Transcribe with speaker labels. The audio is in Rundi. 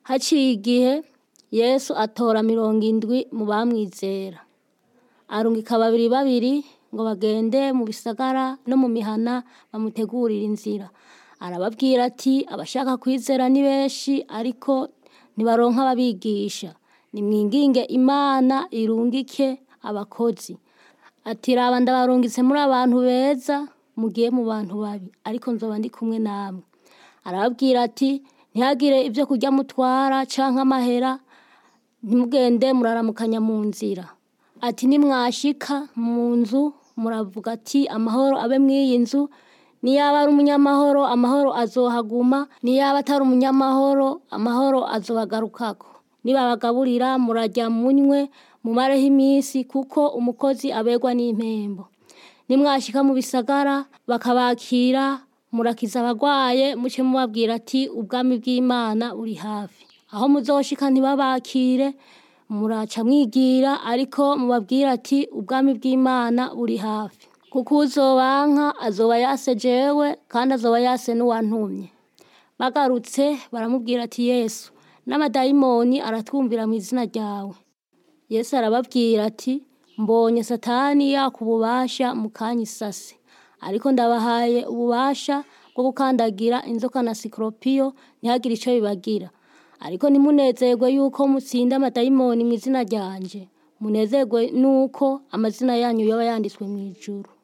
Speaker 1: haciye igihe yesu atora mirongo indwi mu bamwizera arungika babiri babiri ngo bagende mu bisagara no mu mihana bamutegurire inzira arababwira ati abashaka kwizera ni benshi ariko ntibaronka ababigisha nimwinginge imana irungike abakozi ati raba ndabarungitse muri abantu beza mugiye mu bantu babi ariko nzoba ndi kumwe namwe arababwira ati ntihagire ibyo kurya mutwara canke amahera ntimugende muraramukanya mu nzira ati nimwashika mu nzu muravuga ati amahoro abe mw'iyi nzu niyaba ari umunyamahoro amahoro azohaguma niyaba atari umunyamahoro amahoro azobagarukako nibabagaburira murajya munywe mumareho iminsi kuko umukozi aberwa n'impembo nimwashika mu bisagara bakabakira murakiza abagwaye muce mubabwira ati ubwami bw'imana buri hafi aho muzoshika ntibabakire muraca mwigira ariko mubabwira ati ubwami bw'imana buri hafi kuko uzobanka azoba yase jewe kandi azoba yase n'uwantumye bagarutse baramubwira ati yesu n'amadayimoni aratwumvira mu izina ryawe yesu arababwira ati mbonye satani yaka ububasha mu kanya isase ariko ndabahaye ububasha bwo gukandagira inzoka na sikoropiyo ntihagire icyo bibagira ariko ntimunezerwe yuko mutsinda amadayimoni mu izina ryanje munezerwe nuko amazina yanyu yaba yanditswe mu ijuru